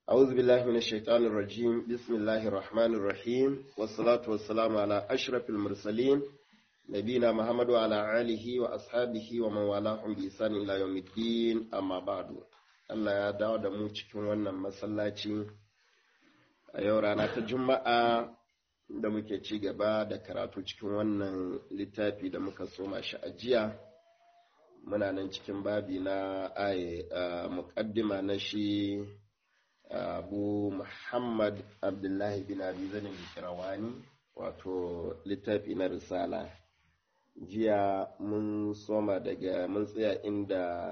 أعوذ بالله من الشيطان الرجيم بسم الله الرحمن الرحيم والصلاة والسلام على أشرف المرسلين نبينا محمد وعلى آله وأصحابه ومن والاهم بإحسان إلى يوم الدين أما بعد Allah ya dawo da mu cikin wannan masallaci a yau rana ta Juma'a da muke ci gaba da karatu cikin wannan littafi da muka soma shi a jiya. Muna nan cikin babi na aye muƙaddima na shi abu Muhammad Abdullahi bin Abi Zanin Kirawani wato littafi na risala. Jiya mun soma daga mun tsaya inda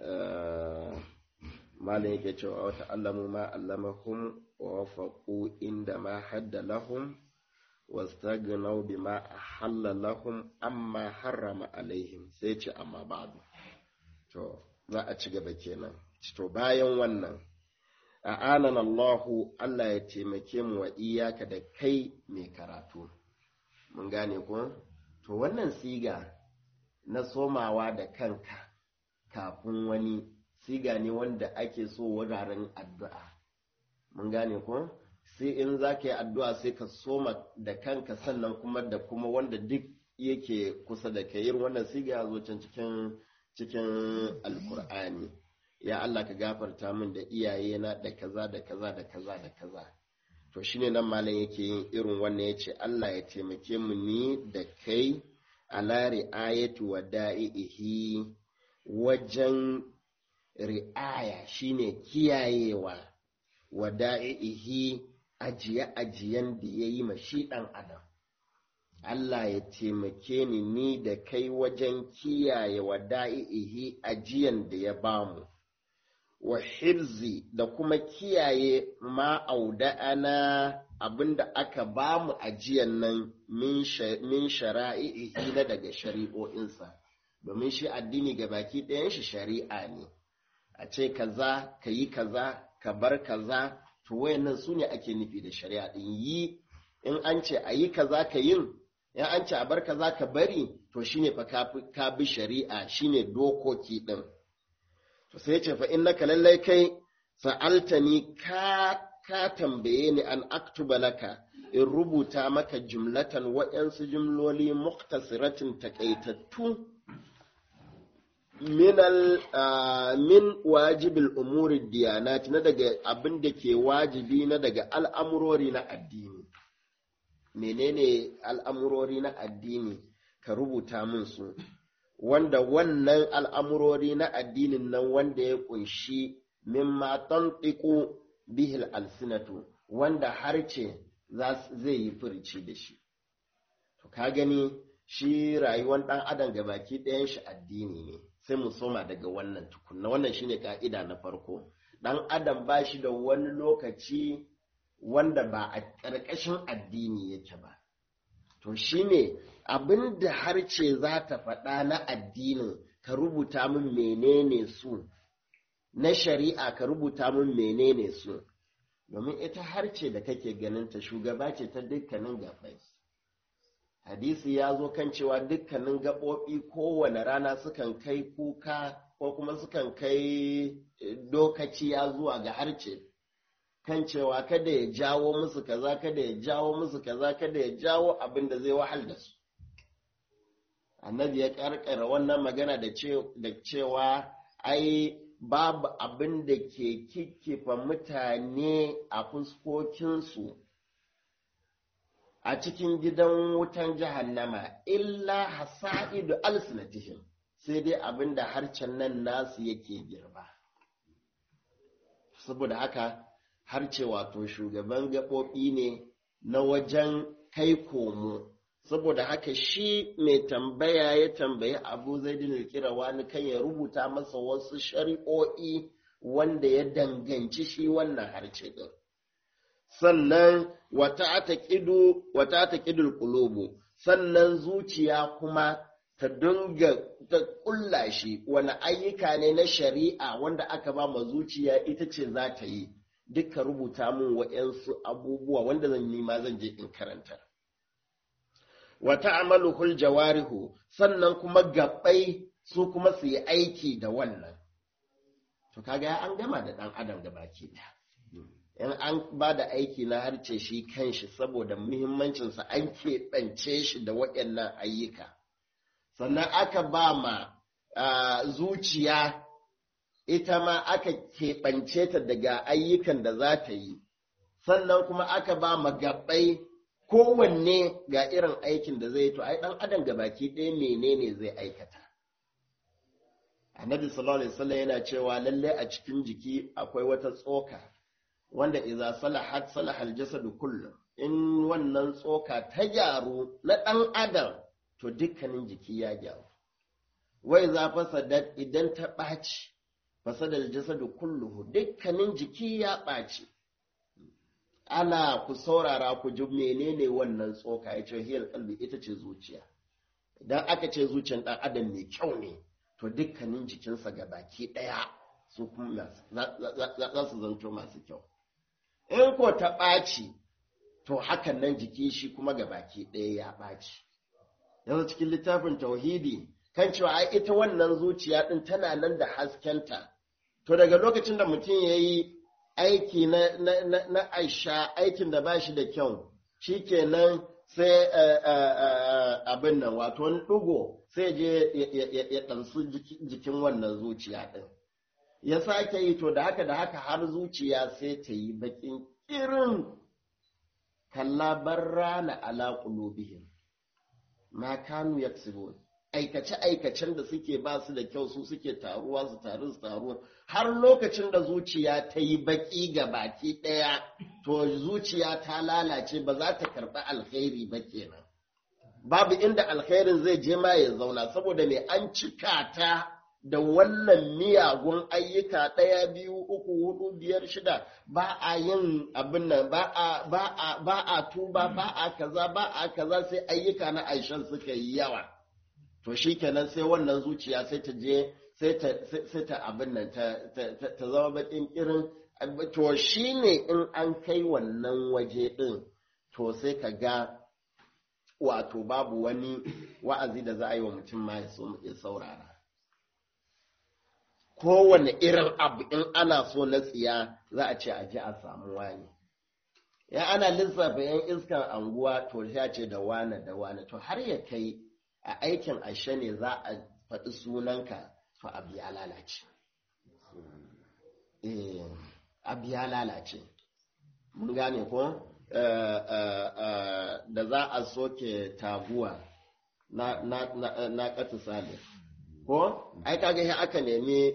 malin yake cewa wata allamu ma allamahum wa wafaqu inda ma hadda lahum wastagnaw bima ahalla lahum amma harrama alaihim sai ce amma ba'du to za a ci gaba kenan to bayan wannan a'anan Allahu Allah ya taimake mu wa iyaka da kai mai karatu mun gane ko to wannan siga na somawa da kanka kafin wani siga ne wanda ake so wuraren addu'a. Mun gane ko? Sai in za ka yi addu'a sai ka soma da kanka sannan kuma da kuma wanda duk yake kusa da ka yin wannan siga ya zo can cikin cikin alkur'ani. Ya Allah ka gafarta min da iyayena da kaza da kaza da kaza da kaza. To shine nan malam yake yin irin wannan ya ce Allah ya taimake mu ni da kai ala ri'ayatu wa da'ihi wajen ri'aya shine kiyayewa wa da'ihi ajiye-ajiyen da ya yi mashi ɗan adam Allah ya taimake ni ni da kai wajen kiyaye wa da'ihi ajiyan da ya bamu wa hibzi da kuma kiyaye ma'auda'ana abinda aka bamu ajiyan nan min shara'ihi na daga shari'o'insa domin shi addini ga baki ɗayan shi shari'a ne a ce kaza ka yi kaza ka bar kaza to wayannan su ne ake nufi da shari'a din yi in an ce a yi kaza ka yin in an ce a bar kaza ka bari to shine fa ka bi shari'a shine dokoki din to sai ce fa innaka lallai kai sa'altani ka ka tambaye ni an aktuba laka in rubuta maka jumlatan waɗansu jumloli muktasiratin takaitattu minal min wajibil umuri diyanat na daga abin da ke wajibi na daga al'amurori na addini menene al'amurori na addini ka rubuta min su wanda wannan al'amurori na addinin nan wanda ya kunshi mimma tantiku bihil alsinatu wanda harce zai yi furici da shi to ka gani shi rayuwar ɗan adam gabaki ɗayan shi addini ne sai mu soma daga wannan tukunna wannan shine ka'ida na farko dan adam ba shi da wani lokaci wanda ba a ƙarƙashin addini yake ba to shine abin da harce za ta faɗa na addinin ka rubuta min menene su na shari'a ka rubuta min menene su domin ita harce da kake ganin ta shugaba ce ta dukkanin gabai hadisi ya zo kan cewa dukkanin gaɓoɓi kowane rana sukan kai kuka ko kuma sukan kai dokaciya zuwa ga harce kan cewa kada ya jawo musu kaza kada ya jawo musu kaza kada ya jawo abin da zai wahal da su annabi ya karkara wannan magana da cewa ai babu abin da ke kikkifa mutane a fuskokinsu a cikin gidan wutan jahannama illa hasa'idu alsinatihim sai dai abin da harcen nan nasu yake girba saboda haka harce wato shugaban gaɓoɓi ne na wajen kai komo saboda haka shi mai tambaya ya tambayi abu zaidin wani kan ya rubuta masa wasu shari'o'i wanda ya danganci shi wannan harce ɗin sannan wata ta ƙidul ƙulubu sannan zuciya kuma ta dunga ta ƙulla shi wani ayyuka ne na shari'a wanda aka ba ma zuciya ita ce za ta yi duka rubuta min wa'yansu abubuwa wanda zan nima zan je in karanta wata amaluhul jawarihu sannan kuma gabai su kuma su yi aiki da wannan to kaga an gama da ɗan adam da baki ɗaya in an ba da aiki na harce shi kanshi saboda muhimmancinsa an keɓance shi da waɗannan ayyuka sannan aka ba ma zuciya ita ma aka keɓance ta daga ayyukan da za ta yi sannan kuma aka ba ma gaɓai kowanne ga irin aikin da zai to ai ɗan adam ga baki ɗaya menene zai aikata annabi sallallahu alaihi wasallam yana cewa lalle a cikin jiki akwai wata tsoka wanda idza salahat salaha aljasadu kullu in wannan tsoka ta gyaru na ɗan adam to dukkanin jiki ya gyaru wai za fasadat idan ta ɓaci fasadar jasadu kulluhu dukkanin jiki ya ɓaci ana ku saurara ku ji menene wannan tsoka ya ce hiyar kalbi ita ce zuciya idan aka ce zuciyar ɗan adam mai kyau ne to dukkanin jikinsa ga baki ɗaya su kuma za su zanto masu kyau in ko ta ɓaci to hakan nan jiki shi kuma ga baki ɗaya ya ɓaci yanzu cikin littafin tauhidi kan cewa ai ita wannan zuciya ɗin tana nan da haskenta to daga lokacin da mutum ya yi aiki na, na, na, na aisha aikin da ba shi da kyau shi kenan sai abin nan wato wani ɗugo sai je ya ɗansu jikin wannan zuciya ɗin ya sake yi to da haka da haka har zuciya sai ta yi baƙin irin kallabar rana ala qulubihim ma kanu yaksibun aikace-aikacen da suke ba su da kyau su suke taruwa su taru su taruwa har lokacin da zuciya ta yi baki ga baki ɗaya to zuciya ta lalace ba za ta karɓi alkhairi ba kenan babu inda alkhairin zai je ma ya zauna saboda mai an cika ta da wannan miyagun ayyuka ɗaya biyu uku hudu biyar shida ba a yin abin nan ba a tuba ba a kaza ba a kaza sai ayyuka na aishan suka yi yawa to shi kenan sai wannan zuciya sai ta je sai ta abin nan ta zama bakin irin to shi ne in an kai wannan waje ɗin to sai ka ga wato babu wani wa'azi da za a yi wa mutum ma ya saurara kowane irin abu in ana so na tsiya za a ce a ji a samu wani ya ana lissafa yan iskan anguwa to ya ce da wane da wane to har ya kai a aikin ashe ne za a faɗi sunanka to abu ya lalace eh abu ya lalace mun gane ko da za a soke taguwa na na na na katu salih ko ai kaga sai aka nemi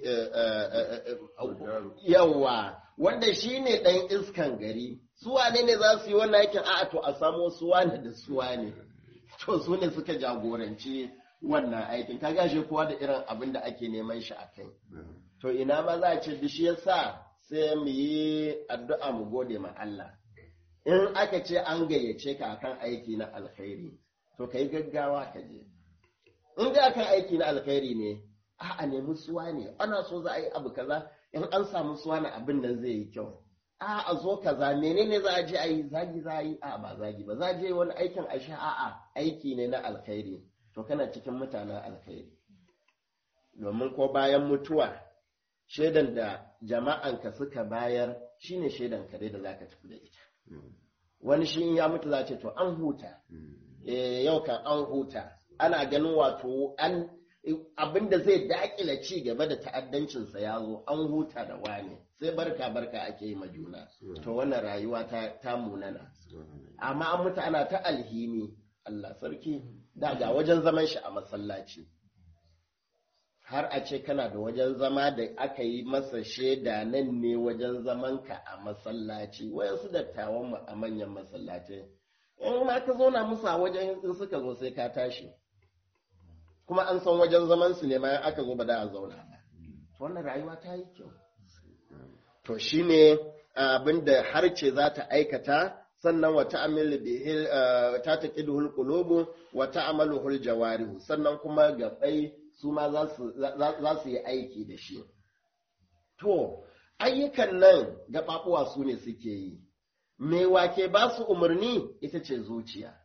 yawa wanda shine dan iskan gari su wane ne za su yi wannan aikin a'a to a samo su wane da su wane to su ne suka jagoranci wannan aikin kaga shi kowa da irin abin da ake neman shi a kai to ina ma za a ce shi yasa sai mu yi addu'a mu gode ma Allah in aka ce an gayyace ka akan aiki na alkhairi to kai gaggawa ka je in ga kan aiki na alkhairi ne a nemi suwa ne ana so za a yi abu kaza in an samu suwa na abin nan zai yi kyau a a zo kaza menene za a je a yi zagi za a yi a ba zagi ba za a je wani aikin a sha a'a aiki ne na alkhairi to kana cikin mutanen alkhairi domin ko bayan mutuwa shaidan da jama'anka suka bayar shine shaidan kare da zaka tafi da ita wani shi in ya mutu za ce to an huta yau kan an huta ana ganin wato an abin da zai dakila ci gaba da ta'addancinsa ya zo an huta da wani sai barka barka ake yi ma juna to wannan rayuwa ta, ta munana amma an mutu ana ta alhini Allah sarki da ga wajen zaman shi a masallaci har a ce kana da wajen zama da aka yi masa shaida nan ne wajen zamanka a masallaci wayansu dattawan mu a manyan masallatai in ma ka zauna musu a wajen in suka zo sai ka tashi kuma an san wajen zaman su ne ma aka zo ba da a zauna ba wannan rayuwa ta yi kyau to shine abin da harce za ta aikata sannan wa ta'amilu bihi ta taqiduhul qulubu wa ta'amaluhul jawarihu sannan kuma gabai su ma za su yi aiki da shi to ayyukan nan gaɓaɓuwa su ne suke yi me wake ba su umarni ita ce zuciya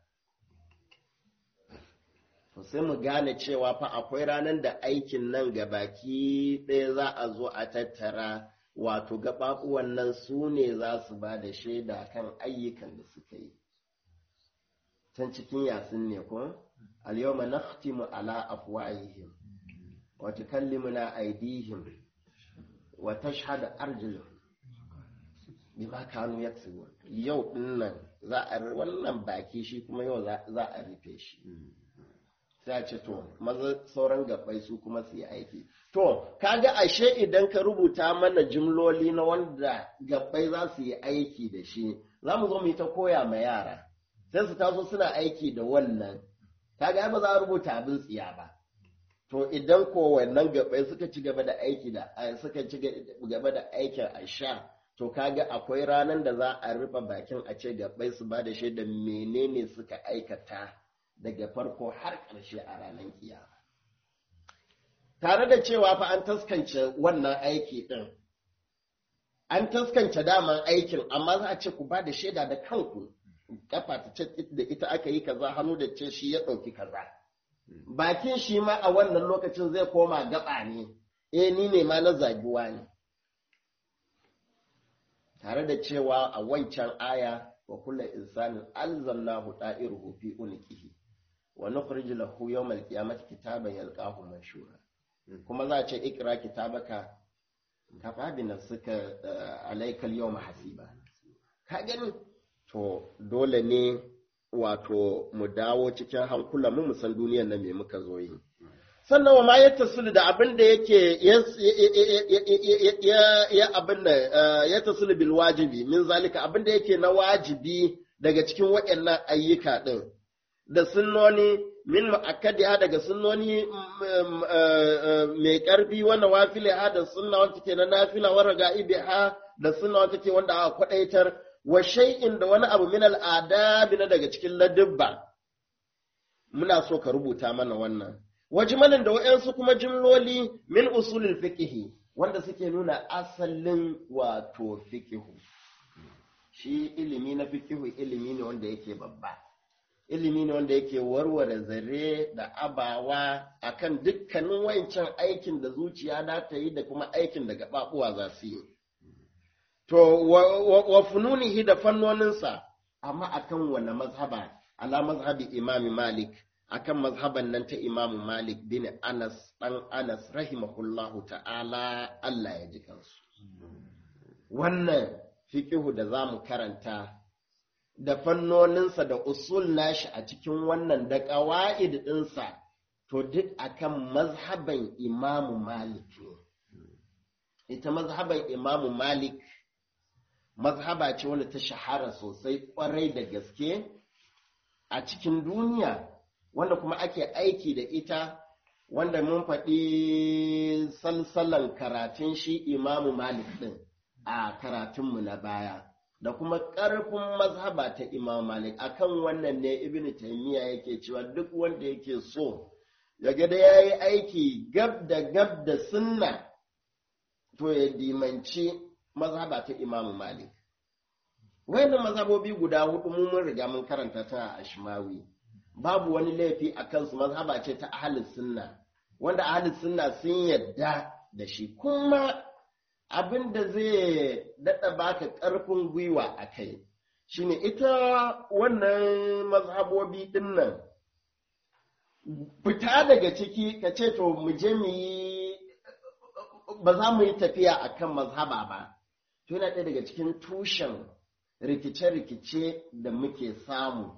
to sai mu gane cewa fa akwai ranar da aikin nan ga baki ɗaya za a zo a tattara wato gaɓaɓuwan nan su ne za su ba da shaida kan ayyukan da suka yi can cikin yasin ne ko al-yawma nakhtimu ala afwahihim wa tukallimuna aydihim wa tashhadu arjuluhum bima kanu yaksubun yau dinnan za a wannan baki shi kuma yau za a rufe shi sai a ce to maza sauran gabbai su kuma su yi aiki to kaga ashe idan ka rubuta mana jimloli na wanda gabbai za su yi aiki da shi za mu zo mu yi ta koya ma yara sai su taso suna aiki da wannan kaga ba za a rubuta abin tsiya ba to idan ko wannan gabbai suka ci gaba da aiki da suka ci gaba da aikin a sha to kaga akwai ranar da za a rufe bakin a ce gabbai su ba da shaida menene suka aikata daga farko har ƙarshe a ranar kiyama tare da cewa fa an taskance wannan aiki ɗin an taskance daman aikin amma za a ce ku ba da shaida da kanku kafa ta ce da ita aka yi kaza hannu da ce shi ya ɗauki kaza bakin shi ma a wannan lokacin zai koma gaba ne eh ni ne ma na zagiwa ne tare da cewa a wancan aya wa kulla insanin alzamnahu da'iruhu fi unqihi wa nukhrij lahu yawm al-qiyamati kitaban yalqahu manshura kuma za a ce ikra kitabaka kafa bi nafsika alayka al-yawm hasiba ka gani to dole ne wato mu dawo cikin hankula mu san duniyar nan me muka zo yi sannan wa ma ya tasulu da abin da yake ya abin da ya tasulu bil wajibi min zalika abin da yake na wajibi daga cikin waɗannan ayyuka ɗin da sunnoni min ma'akkadiha daga sunnoni mai ƙarfi wanda wafile ha da sunna wanda take na nafila wa raga'ibiha da sunna wanda take wanda aka kwadaitar wa shay'in da wani abu min al'adabi na daga cikin ladubba muna so ka rubuta mana wannan wajmanin da wa'yansu kuma jimloli min usulul fiqhi wanda suke nuna asalin wato fiqhu shi ilimi na fiqhu ilimi ne wanda yake babba ilimi ne wanda yake warware zare da abawa akan dukkanin wancan aikin da zuciya na ta yi da kuma aikin da gaɓaɓuwa za su yi to wa fununihi da fannoninsa amma akan wani mazhaba ala mazhabi imami malik akan mazhaban nan ta imamu malik bin anas dan anas rahimahullahu ta'ala Allah ya ji kansu wannan fiqihu da zamu karanta da fannoninsa da usul nashi a cikin wannan da ƙawa'id ɗinsa to duk akan mazhaban imamu malik ne ita mazhaban imamu malik mazhaba ce wanda ta shahara sosai ƙwarai da gaske a cikin duniya wanda kuma ake aiki da ita wanda mun faɗi salsalan karatun shi imamu malik ɗin a karatunmu na baya da kuma ƙarfin mazhaba ta imam malik akan wannan ne ibn taymiya yake cewa duk wanda yake so ya ga da yayi aiki gab da gab da sunna to ya dimanci mazhaba ta imam malik wayannan mazhabobi guda hudu mun mun riga mun karanta ta a ashmawi babu wani laifi a kansu mazhaba ce ta ahlus sunna wanda ahlus sunna sun yadda da shi kuma abin da zai daɗa baka ƙarfin gwiwa a kai shine ita wannan mazhabobi ɗin nan fita daga ciki ka ce to mu je mu yi ba za mu yi tafiya a kan mazhaba ba to yana ɗaya daga cikin tushen rikice-rikice da muke samu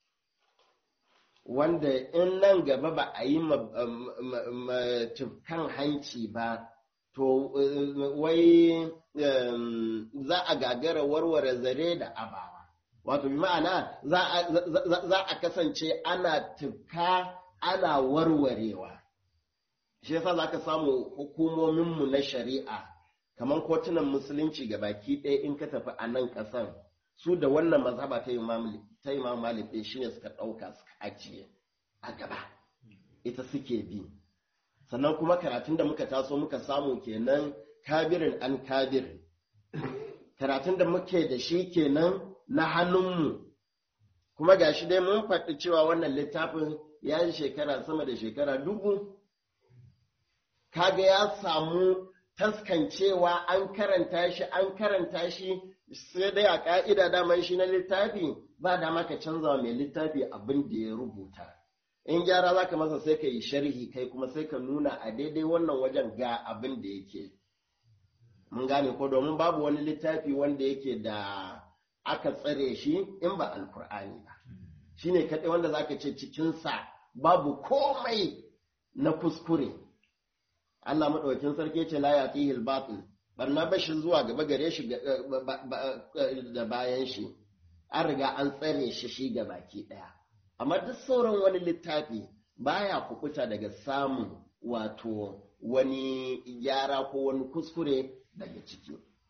wanda in nan gaba ba a yi tufkan hanci ba to wai za a gagara warware zare da abawa wato bi ma'ana za a kasance ana tufka ana warwarewa shi yasa za ka samu hukumominmu na shari'a kamar kotunan musulunci ga baki ɗaya in ka tafi a nan ƙasan su da wannan mazhaba ta imam malik ɗin shine suka ɗauka suka ajiye a gaba ita suke bi sannan kuma karatun da muka taso muka samu kenan kabirin an kabir karatun da muke da shi kenan na hannunmu kuma ga shi dai mun faɗi cewa wannan littafin ya yi shekara sama da shekara dubu kaga ya samu taskancewa an karanta shi an karanta shi sai dai a ka'ida daman shi na littafi ba dama ka canza mai littafi abin da ya rubuta in gyara za ka masa sai ka yi sharhi kai kuma sai ka nuna a daidai wannan wajen ga abin da yake mun gane ko domin babu wani littafi wanda yake da aka tsare shi in ba alkur'ani ba shi ne kaɗai wanda za ka ce cikinsa babu komai na kuskure Allah maɗaukin sarki ce la ya tihil batil barna bashi zuwa gaba gare shi da bayan shi an riga an tsare shi shi ga baki ɗaya amma duk sauran wani littafi baya kukuta daga samun wato wani gyara ko wani kuskure daga ciki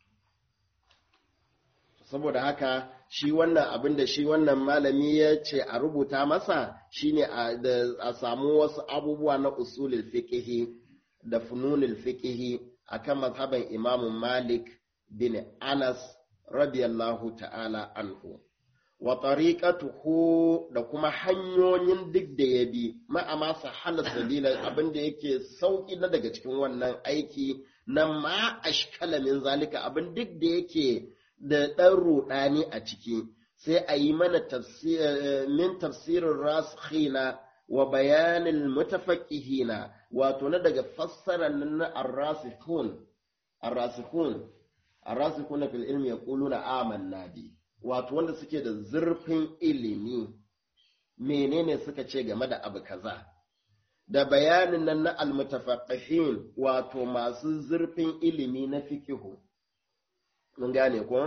saboda haka shi wannan abin da shi wannan malami ya ce a rubuta masa shine a samu wasu abubuwa na usulul fiqhi da fununul fiqhi akan mazhaban Imam Malik bin Anas radiyallahu ta'ala anhu wa tariqatuhu da kuma hanyoyin duk da ya bi ma'ama sahala sabila abin da yake sauki na daga cikin wannan aiki na ma ashkala min zalika abin duk da yake da ɗan ruɗani a ciki sai a yi mana min tafsirin rasikhina wa bayanin mutafaqihina wato na daga fassara na ar-rasikhun ar-rasikhun ar-rasikhun fil ilmi yaquluna amanna bi wato wanda suke da zurfin ilimi menene suka ce game da abu kaza da bayanin nan na al-mutafaqihin wato masu zurfin ilimi na fikihu mun gane ko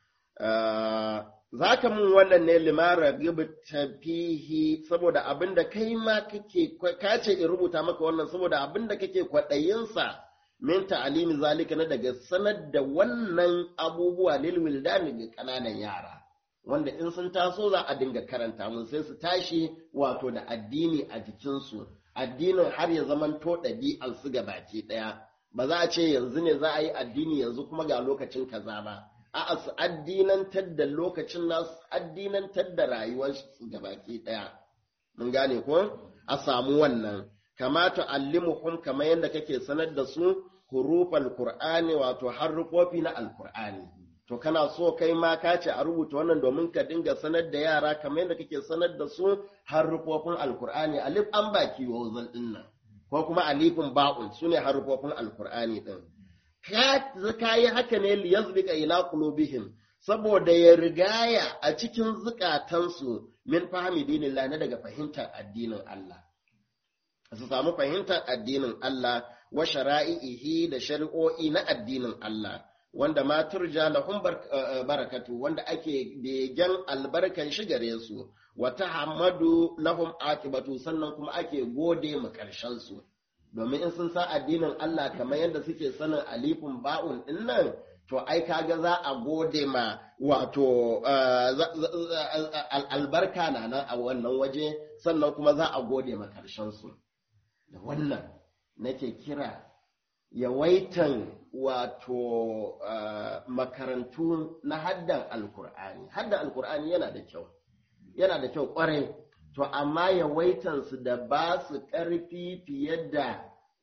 za ka mun wannan ne limara tafihi saboda abin da kai ma kake ka ce in rubuta maka wannan saboda abin da kake kwaɗayinsa min ta'alimi zalika na daga sanar da wannan abubuwa lil wildani ga kananan yara wanda in sun taso za a dinga karanta mun sai su tashi wato da addini a jikinsu addinin har ya zamanto ɗabi'ar su ga baki ɗaya ba za a ce yanzu ne za a yi addini yanzu kuma ga lokacin kaza ba a su addinantar da lokacin nasu addinantar da rayuwar su baki daya mun gane ko a samu wannan kamata allimuhum kamar yadda kake sanar da su hurufal qur'ani wato harrufofi na alqur'ani to kana so kai ma ka ce a rubuta wannan domin ka dinga sanar da yara kamar yadda kake sanar da su harufofin alqur'ani alif an baki wazal dinnan ko kuma alifin ba'un sune harufofin alqur'ani din ka yi haka ne liyazbika ila qulubihim saboda ya rigaya a cikin zukatansu min fahimi dinillah na daga fahimtar addinin Allah su samu fahimtar addinin Allah wa shara'ihi da shari'o'i na addinin Allah wanda ma turja lahum barakatu wanda ake begen albarkan shi gare su wa tahammadu lahum akibatu sannan kuma ake gode mu karshen su domin in sun san addinin Allah kamar yadda suke sanin alifin ba'un din nan to ai kaga za a gode ma wato albarka na nan a wannan waje sannan kuma za a gode ma karshen su da wannan nake kira yawaitan wato makarantu na haddan alkur'ani haddan alkur'ani yana da kyau yana da kyau kwarai to amma yawaitansu da ba su ƙarfi fiye da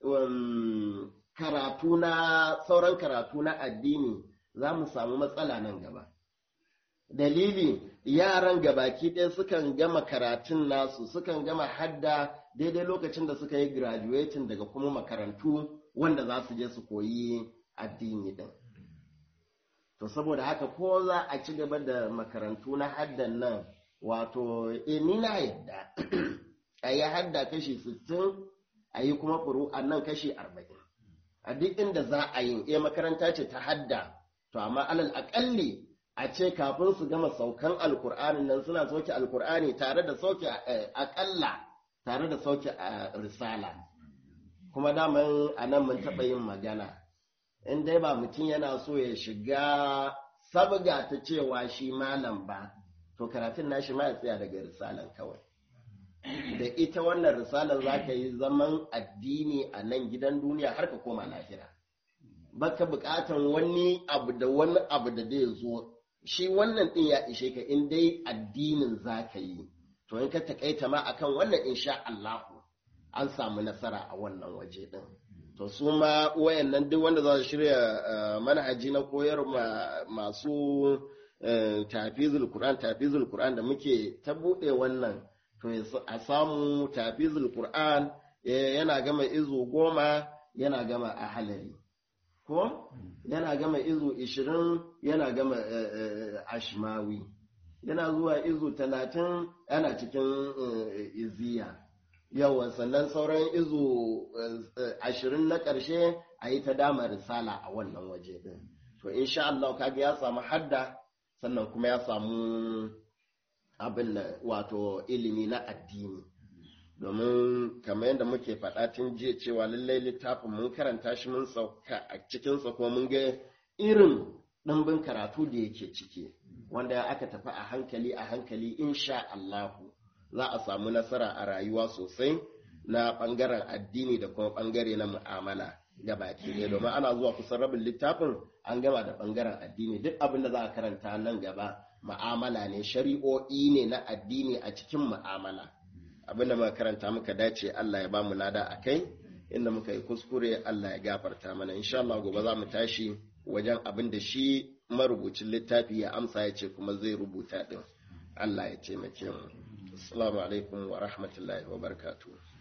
karatu na sauran karatu na addini za mu samu matsala nan gaba dalili yaran gabaki ɗaya sukan gama karatun nasu sukan gama hadda daidai lokacin da suka yi graduating daga kuma makarantu wanda za su je su koyi addini ɗin to saboda haka ko za a ci gaba da makarantu na haddan nan wato e ni na yadda a yi hadda kashi sittin a yi kuma a nan kashi arba'in a duk inda za a yi e makaranta ce ta hadda to amma alal akalli a ce kafin su gama saukan alkur'ani nan suna sauke alkur'ani tare da sauke akalla tare da sauke risala kuma daman a nan mun taɓa yin magana in dai ba mutum yana so ya shiga sabga ta cewa shi malam ba to karatun nashi ma ya tsaya daga risalan kawai da ita wannan risalar za ka yi zaman addini a nan gidan duniya har ka koma lahira baka bukatan wani abu da wani abu da zai zo shi wannan din ya ishe ka in dai addinin za ka yi to in ka takaita ma akan wannan insha Allahu an samu nasara a wannan waje din to su ma wayannan duk wanda za su shirya manhaji na koyar masu tafizul Qur'an tafizul Qur'an da muke ta buɗe wannan to a samu tafizul Qur'an yana gama izu goma yana gama a halari ko yana gama izu ishirin yana gama ashmawi yana zuwa izu talatin yana cikin iziya yawan sannan sauran izu ashirin na ƙarshe a yi ta dama risala a wannan waje din to insha Allah kaga ya samu hadda sannan kuma ya samu abin da wato ilimi na addini domin kamar yadda muke faɗa tun jiya cewa lallai littafin mun karanta shi mun sauka a cikinsa kuma mun ga irin ɗimbin karatu da yake ciki wanda aka tafi a hankali a hankali insha Allahu za a samu nasara a rayuwa sosai na ɓangaren addini da kuma ɓangare na mu'amala da baki ɗaya domin ana zuwa kusan rabin littafin an gama da ɓangaren addini duk abin da za a karanta nan gaba mu'amala ne shari'o'i ne na addini a cikin mu'amala abin da muka karanta muka dace Allah ya ba mu lada a kai inda muka yi kuskure Allah ya gafarta mana insha Allah gobe za mu tashi wajen abin da shi marubucin littafi ya amsa ya ce kuma zai rubuta din Allah ya taimake mu assalamu alaikum wa rahmatullahi wa barakatuh